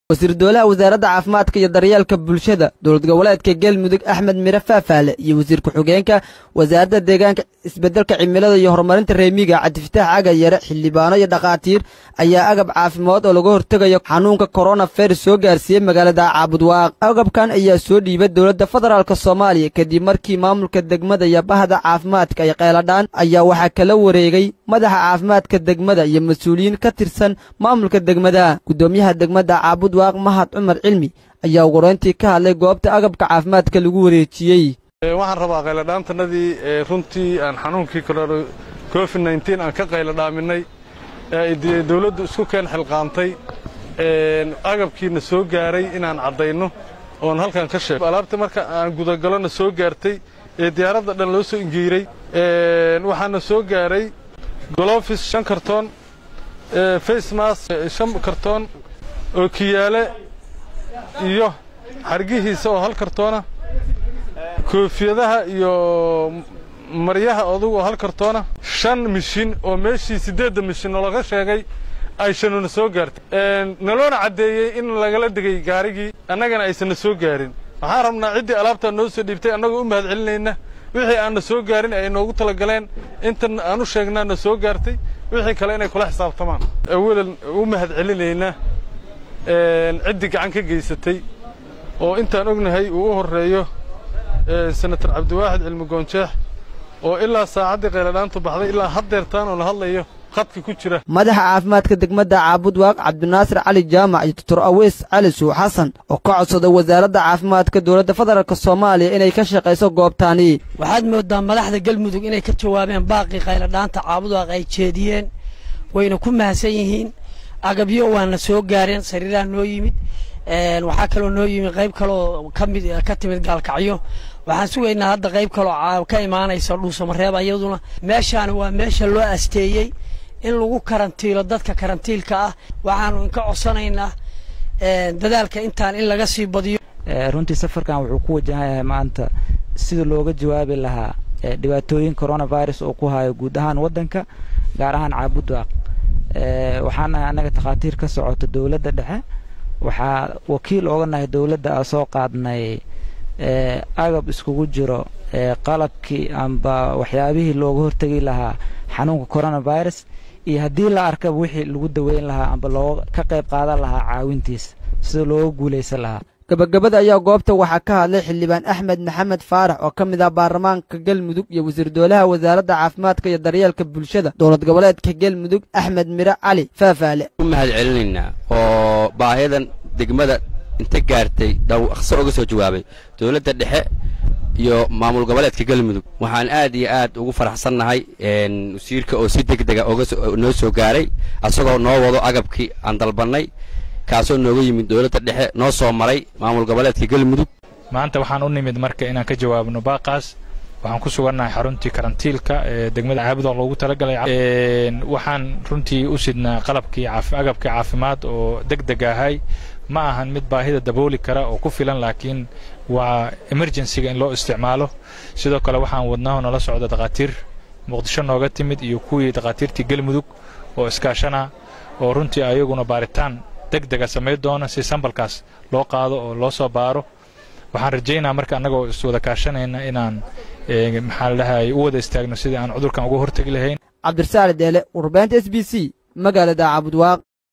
wasiir dowlaha wasaaradda caafimaadka iyo daryeelka bulshada dowlad goboleedka galmudug axmed mire faafaale iyo wasiir ku-xigeenka wasaaradda deegaanka isbeddelka cimilada iyo horumarinta reemiga cabdifitaax agayare xildhibaano iyo dhakhaatiir ayaa agab caafimaad oo laga hortegayo xanuunka koronavirus soo gaarsiiyey magaalada caabudwaaq agabkan ayaa soo dhiibay dowladda federaalk soomaaliya kadib markii maamulka degmada iyo bahda caafimaadka ay qeyladhaan ayaa waxaa kala wareegay madaxa caafimaadka degmada iyo mas-uuliyiin ka tirsan maamulka degmada guddoomiyaha degmada caabud mahad cumar cilmi ayaa ugu horeyntii ka hadlay goobta agabka caafimaadka lagu wareejiyey waxaan rabaa qayladhaantannadii runtii aan xanuunkii covid nteen aan ka qayladhaaminay ee dawladdu isku keen xilqaantay agabkiina soo gaaray inaan caddayno oon halkan ka sheego alaabta marka aan gudagalona soo gaartay ee diyaaradda dhan loo soo ingiiray waxaana soo gaaray golofis shan kartoon facemas shan kartoon oo kiyaale iyo xargihiisa oo hal kartoona koofiyadaha iyo maryaha odugu oo hal kartoona shan mishin oo meeshii siddeedda mishin oo laga sheegay ay shanuna soo gaartay naloona caddeeyey in lagala degay gaarigii annagana aysanna soo gaarin waxaan rabnaa ciddii alaabtaa noo soo dhiibtay annagoo u mahad celinayna wixii aanna soo gaarin ay noogu talagaleen intan aan u sheegnaana soo gaartay wixii kale inay kula xisaabtamaan awalan u mahad celinaynaa ciddii gacan ka geysatay oo intaan ognahay uu u horreeyo senator cabdiwaaxid cilmi goonjeex oo ilaa saacaddii qayladhaantu baxday ilaa haddeertaan oo la hadlayo khadka ku jira madaxa caafimaadka degmada caabudwaaq cabdinaasir cali jaamac iyo doctor aweys cali suux xasan oo ka codsaday wasaaradda caafimaadka dowladda federaalk soomaaliya inay ka shaqayso goobtaani waxaad moodaa madaxda galmudug inay ka jawaabeen baaqii qayladhaanta caabudwaaq ay jeediyeen wayna ku mahadsan yihiin agabyo waana soo gaareen sariiraha noo yimid waxaa kaloo noo yimid qayb kaloo kamid ka timid gaalkacyo waxaan sugaynaa hadda qayb kaloo ka imaanaysa dhuusamareeb ayaduna meeshaani waa meesha loo asteeyey in lagu karantiilo dadka karantiilka ah waxaanu inka codsanaynaa dadaalka intaan in laga sii badiyo runtii safarkan wuxuu ku wajahayahay maanta sida looga jawaabi lahaa dhibaatooyin coronavirus oo ku hayo guud ahaan waddanka gaar ahaan caabudwaaq waxaan nahay annaga takhaatiir ka socota dowladda dhexe waxaa wakiil ooga nahay dowladda a soo qaadnay agab iskugu jiro qalabkii amba waxyaabihii looga hortegi lahaa xanuunka coronavirus iyo haddii la arkaba wixii lagu daweyn lahaa amba looga ka qayb qaadan lahaa caawintiisa sida looga guulaysan lahaa gabagabada ayaa goobta waxaa ka hadlay xildhibaan axmed maxamed faarax oo ka mid ah baarlamaanka galmudug iyo wasiir dowlaha wasaaradda caafimaadka iyo daryeelka bulshada dowlad goboleedka galmudug axmed mire cali faafaale u mahad celinaynaa oo baahiyadan degmada inta gaartay dhaqso uga soo jawaabay dowladda dhexe iyo maamul goboleedka galmudug waxaan aad iyo aad ugu faraxsannahay wasiirka oo si degdega noo soo gaaray asagoo noo wado agabkii aan dalbannay kaasoo nooga yimid dowladda dhexe noo soo maray maamul goboleedka galmudug maanta waxaan u nimid marka inaan ka jawaabno baaqaas waxaan ku sugannahay xaruntii karantiilka ee degmada caabud oo loogu talagalay waxaan runtii u sidnaa qalabkii agabkii caafimaad oo deg deg ahay ma ahan mid baahida dabooli kara oo ku filan laakiin waa emergencyga in loo isticmaalo sidoo kale waxaan wadnaho nala socda dhakhaatiir muqdisho nooga timid iyo kuwii dhakhaatiirtii galmudug oo iskaashana oo runtii ayaguna baaritaan deg dega samayn doona si sambalkaas loo qaado oo loo soo baaro waxaan rajaynaa marka annagoo iswada kaashanayna inaan maxaa la dhahay u wada istaagno sidii aan cudurkan uga hortegi lahayn cabdirasaali deele warbaahinta s b c magaalada caabudwaaq